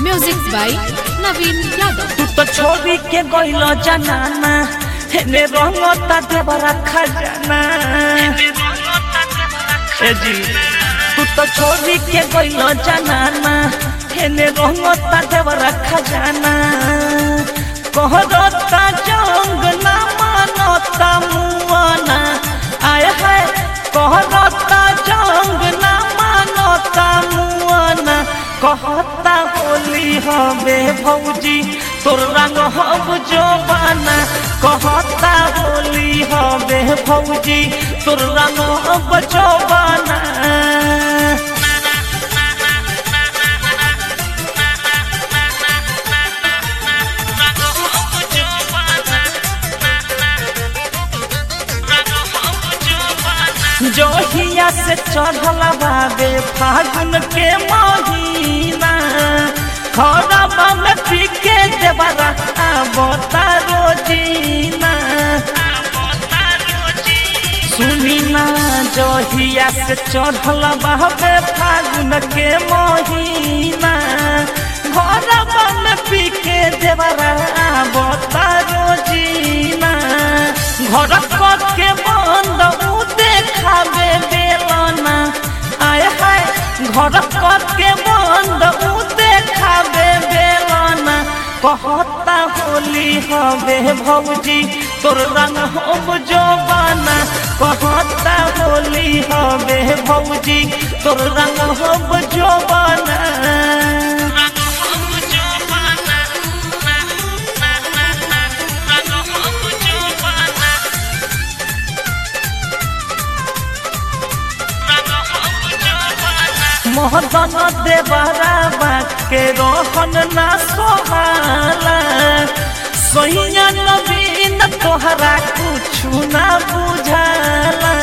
Music by Naveen Yadav. तू तो छोड़ी के गइल जनाना हेने रंगता देवरा खजाना ए जी तू तो छोड़ी के गइल जनाना हेने रंगता देवरा खजाना कहरता जंग ना मानता मुआना आय है कहरता जंग ना मानता मुआना कहता होली हवे भौजी तोर रंग हब जोबाना कहता होली हवे भौजी तोर रंग हब जोबाना जोहिया से चढ़ल बाबे फागुन के महीना खरबा में पी के देवरा आबता रोजीना सुनी ना जोहिया से चढ़ल बाबे फागुन के महीना खरबा में पी के देवरा आबता रोजीना घर के बंद उ देखावे बेलना आय हाय घर के बंद उ देखावे बेलना कहता होली हवे भौजी तोर रंग हम जोबाना कहता होली हवे भौजी तोर रंग हम जोबाना मोहदन देवरा बाके रोहन ना सोहाला सोहिया नवीन तोहरा कुछु ना बुझाला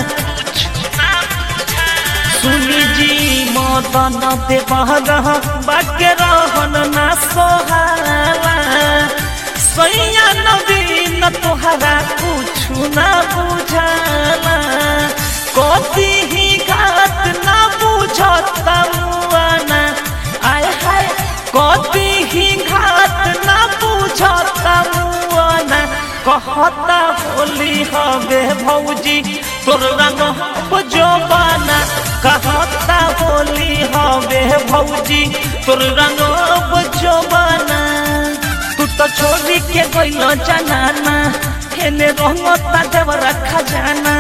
सुनी जी मदन देवरा बाके रोहन ना सोहाला सोहिया नवीन तोहरा कुछु ना बुझाला कथी ही घात ना बुझता मुआना आय हाय कथी ही घात ना बुझता मुआना कहता होली हवे भौजी तोर रंग हम जोबाना कहता होली हवे भौजी तोर रंग हम जोबाना तू तो छोड़ी के गइल जनाना हेने रंगता देवरा खजाना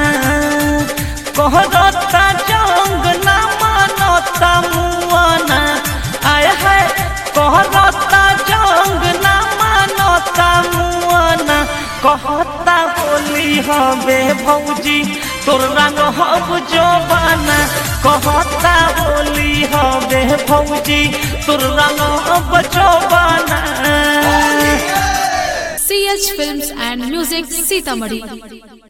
कहरता जंग ना मानता मुआना आय है कहरता जंग ना मानता मुआना कहता होली हवे भौजी तोर रंग हब जोबाना कहता होली हवे भौजी तोर रंग हब जोबाना CH Films and Music Sitamarhi.